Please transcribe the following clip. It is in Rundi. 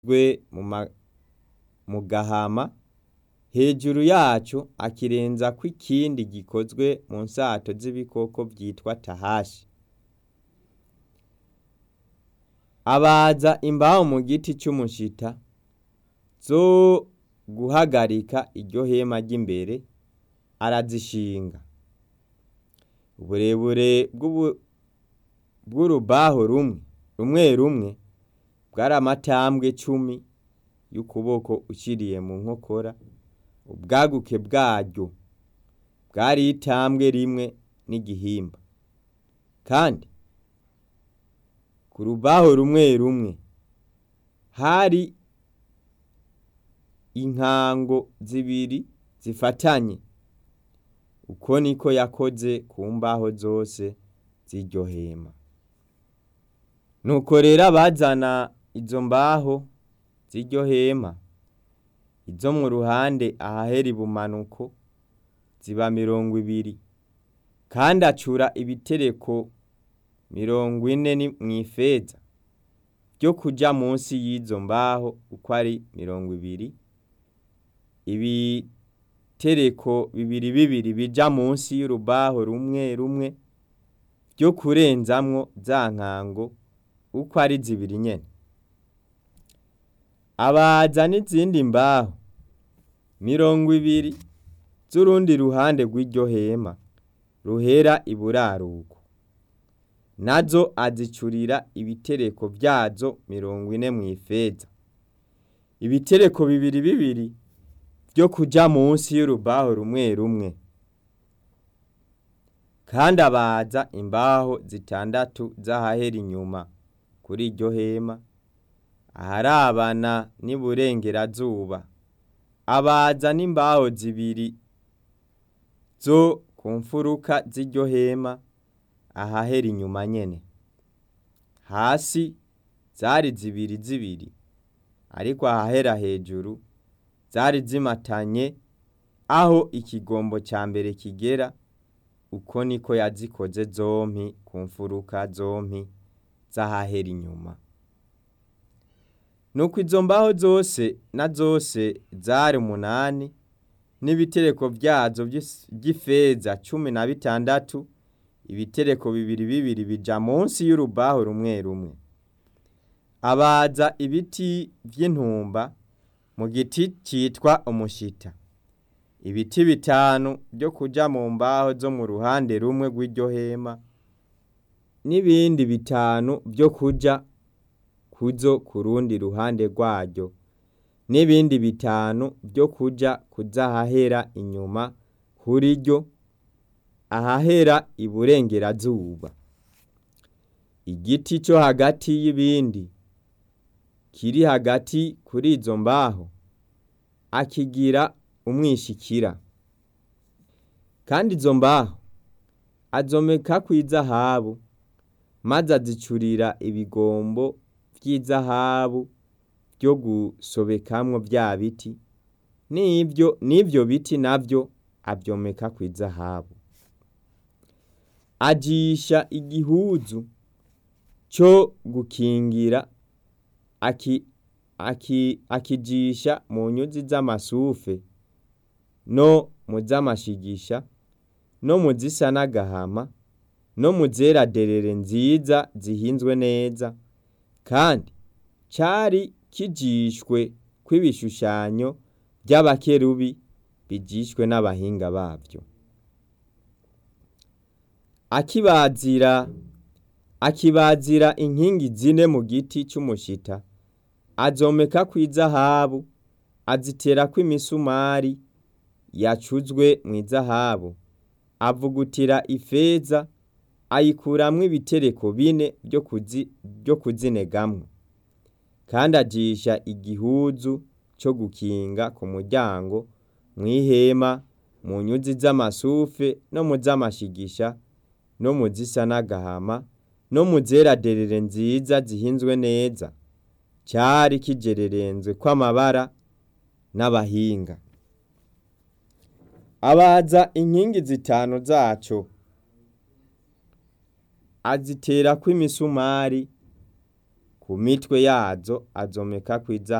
mu gahama hejuru yaco akirenzako ikindi gikozwe mu nsato z'ibikoko vyitwa tahashi abaza imbaho mu giti c'umushita zo guhagarika iryo hema ry'imbere arazishinga uburebure bw'urubaho rumwe rumwe rumwe bwari amatambwe cumi y'ukuboko uciriye mu nkokora ubwaguke bwaryo bwari itambwe rimwe n'igihimba kandi ku rubaho rumwe rumwe hari inkango zibiri zifatanye uko niko yakoze ku mbaho zose z'iryo hema nuko rero abazana izo mbaho z'iryo hema izo mu ruhande ahahera ibumanuko ziba mirongo ibiri kandi acura ibitereko mirongo ine mw'ifeza vyo kuja munsi y'izo mbaho uko ari mirongo ibiri ibitereko bibiri bibiri bija munsi y'urubaho rumwe rumwe vyo kurenzamwo za nkango uko ari zibiri nyene abaza n'izindi mbaho mirongo ibiri z'urundi ruhande rw'iryo hema ruhera iburaruko nazo azicurira ibitereko vyazo mirongo ine mw'ifeza ibitereko bibiri bibiri vyo kuja munsi y'urubaho rumwe rumwe kandi abaza imbaho zitandatu z'ahahera inyuma kuri iryo hema aharabana n'iburengerazuba abaza n'imbaho zibiri zo ku mfuruka z'iryo hema ahahera inyuma nyene hasi zari zibiri zibiri ariko ahahera hejuru zari zimatanye aho ikigombo ca mbere kigera uko niko yazikoze zompi ku mfuruka zompi z'ahahera inyuma nuko izo mbaho zose na zose zari umunani n'ibitereko vyazo vy'ifeza cumi na bitandatu ibitereko bibiri bibiri bija munsi y'urubaho rumwe rumwe abaza ibiti vy'intumba mu giti citwa umushita ibiti bitanu vyo kuja mu mbaho zo mu ruhande rumwe rw'iryo hema n'ibindi bitanu vyo kuja kuzo ku rundi ruhande rwaryo n'ibindi bitanu vyo kuja kuzahahera inyuma kuri ryo ahahera iburengerazuba igiti co hagati y'ibindi kiri hagati kuri izo mbaho akigira umwishikira kandi izo mbaho azomekako izahabu maze azicurira ibigombo vy'izahabu vyo gusobekamwo vya biti n'ivyo n'ivyo biti navyo avyomeka kw'izahabu ajisha igihuzu co gukingira aki, aki, akijisha mu nyuzi z'amasufe no mu z'amashigisha no mu zisa n'agahama no mu zera derere nziza zihinzwe neza kandi cari kijishwe kw'ibishushanyo vy'abakerubi bijishwe n'abahinga bavyo akibazira akibazira inkingi zine mu giti c'umushita azomeka kw'izahabu aziterako imisumari yacuzwe mw'izahabu avugutira ifeza ayikuramwo ibitereko bine vyo kuzi, vyo kuzinegamwo kandi ajisha igihuzu co gukinga ku muryango mw'ihema mu nyuzi z'amasufe no mu z'amashigisha no mu zisa n'agahama no mu zera derere nziza zihinzwe neza cari kijererenzwe kw'amabara n'abahinga abaza inkingi zitanu zaco aziterako imisumari ku ku mitwe yazo azomekako izahabu